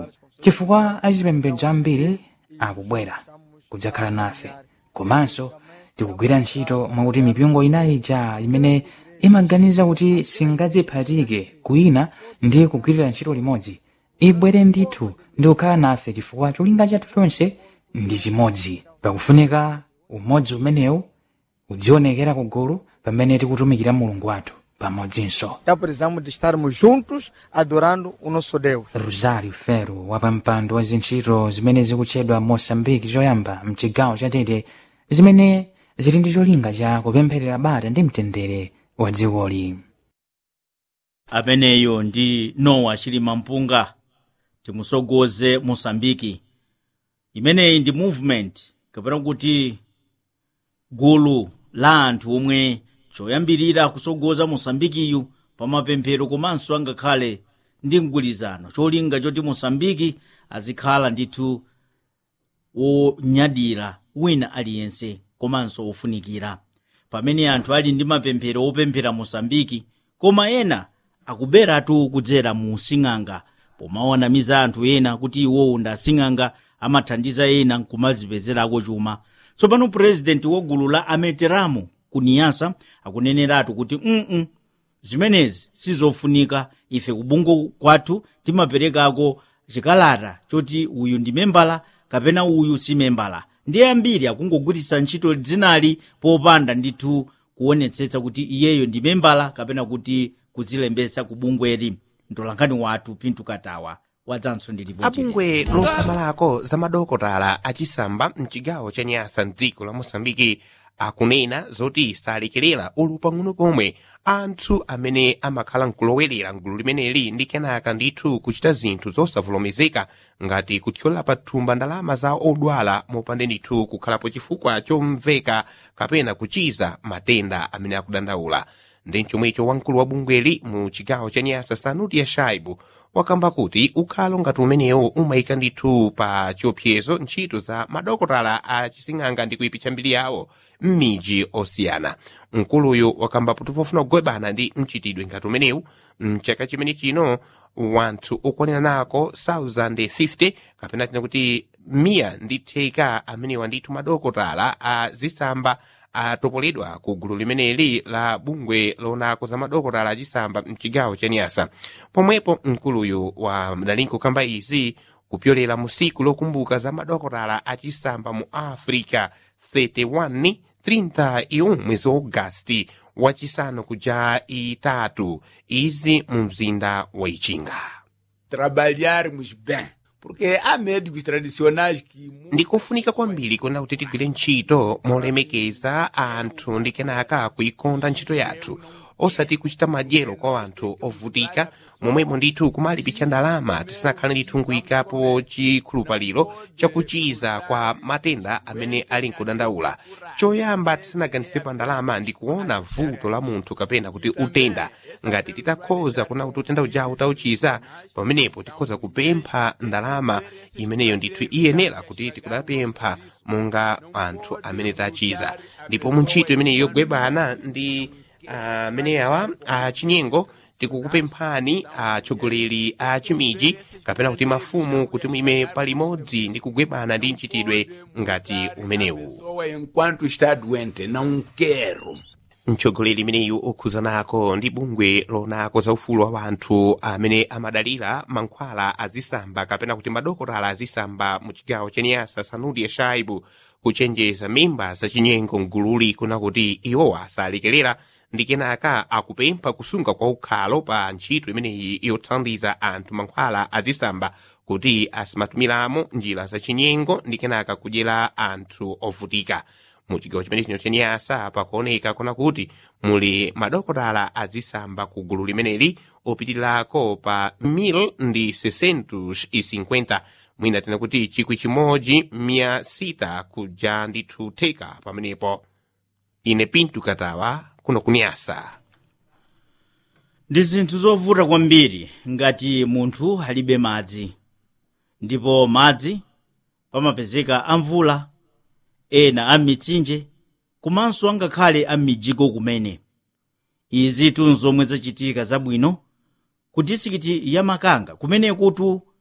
uwu chifukwa azipembedzo ambiri akubwera kudzakhala nafe komanso tikugwira ntchito mwakuti mipingo inayi ija imene imaganiza kuti singadziphatike kwina ndi kugwirira ntchito limodzi ibwere ndithu ndi kukhala nafe chifukwa cholinga chathu chonse ndi chimodzi pakufunika umodzi umenewu udzionekera kugulu pamene tikutumikira mulungu wathu pamodzinso Então precisamos de estarmos juntos adorando o nosso Deus. rosario fero wapampando wa zintchito zimene zikutchedwa moçambique choyamba mchigawo chatete zimene zili ndi cholinga cha kupempherera bata ndi mtendere wa dzikoli ameneyo ndi nowa chilima mpunga timusogoze mosambiki imeneyi ndi movement kapena kuti gulu la anthu omwe choyambirira kusogoza mosambikiyu pamapemphero komanso angakhale ndi mgwirizano cholinga choti mosambiki azikhala ndithu wonyadira wina aliyense komanso wofunikira pamene anthu ali ndi mapemphero opemphera mosambiki koma ena akuberatu kudzera mu sing'anga pomawanamiza anthu ena kuti iwowo ndi asing'anga amathandiza ena kumazipezerako chuma tsopano purezidenti wa gulu la ameteramu ku niyasa akuneneratu kuti mm zimenezi sizofunika ife kubungo kwathu timaperekako chikalata choti uyu ndi membala kapena uyu si membala ndiye ambiri akungogwiritsa ntchito dzinali popanda ndithu kuonetsetsa kuti iyeyo ndi membala kapena kuti kudzilembetsa ku bungweli mtolankhani wathu pintu katawa wadzanso ndi ripoti abungwe losamalako za madokotala achisamba mchigawo cha nyasa mdziko la mosambiki akunena zoti salekerera ulu pang'ono pomwe anthu amene amakhala nkulowerera mgulu limeneli ndi kenaka ndithu kuchita zinthu zosavomerezeka ngati kuthyola pathumba ndalama za odwala mopanda ndithu kukhalapo chifukwa chomveka kapena kuchiza matenda amene akudandaula ndi chomwecho wamkulu wa bungweli mu chigawo cha nyasa sanuti ya shaibu wakamba kuti ukhalo ngati umenewo umayika ndithu pa chiopsezo ntchito za madokotala a chising'anga ndi kuipitsa mbiri yawo m'midzi osiyana mkuluyu wakamba kuti pofuna kugwebana ndi mchitidwe ngati umenewu mchaka chimene chino wanthu okwanira nako 1050 kapena tina kuti miya ndi theka amenewa ndithu madokotala a zisamba atopoledwa ku gulu limeneli la bungwe lonako za madokotala achisamba mchigawo cha nyasa pomwepo mkuluyu wa mdalinko kamba izi kupyolera mu siku lokumbuka za madokotala achisamba mu africa 31 31 mwezi wa agasti wachisanu kuja itatu izi mu mzinda wa ichinga trabalharmos bem. Porque há médicos tradicionais que. ndikofunika kwambiri kuona kuti tigwire ntchito molemekeza anthu ndi kenaka kuikonda ntchito yathu osati kuchita madyero kwa anthu ovutika momwemo ndithu kumalipitsa ndalama tisanakhale ndithu nkuyikapo chikhulupaliro chakuchiza kwa matenda amene ali nkudandaula choyamba tisanaganize pa ndalama ndi kuona vuto la munthu kapena kuti utenda ngati titakhoza kuna kuti utenda ujawu utauchiza pamenepo tikhoza kupempha ndalama imeneyo ndithu iyenera kuti tikudapempha monga anthu amene tachiza ndipo mu ntchito imeneyo yogwebana ndi ameneyawa achinyengo tikukupemphani atsogoleri a chimiji kapena kuti mafumu kuti muime palimodzi ndi kugwebana ndi mchitidwe ngati umenewu pessoa enquanto está doente, não quero. mtsogoleri imeneyu okhuza nako ndi bungwe lonako za ufulu wa wanthu amene amadalira mankhwala azisamba kapena kuti madokotala azisamba mu chigawo cha niyasa sanudi ya shaibu kuchenjeza mimba zachinyengo mgululi kuna kuti iwowa asalekerera ndi kenaka akupempha kusunga kwa ukhalo pa ntchito imeneyi yothandiza anthu mankhwala azisamba kuti asimatumiramo njira zachinyengo ndi kenaka kudyera anthu ovutika mu chigawo chimene chino chenyasa pakuoneka kona kuti muli madokotala azisamba ku gulu limeneli opitirirako pa 1000 ndi 650 mwina tena kuti chikwi chimodzi mia sita kuja ndithu theka pamenepo ine pintu katawa kuno kunyasa ndi zinthu zovuta kwambiri ngati munthu alibe madzi ndipo madzi pamapezeka amvula ena amitsinje komanso angakhale amijiko kumene izi tunzomwe zachitika zabwino ku disikiti ya makanga kumene kutu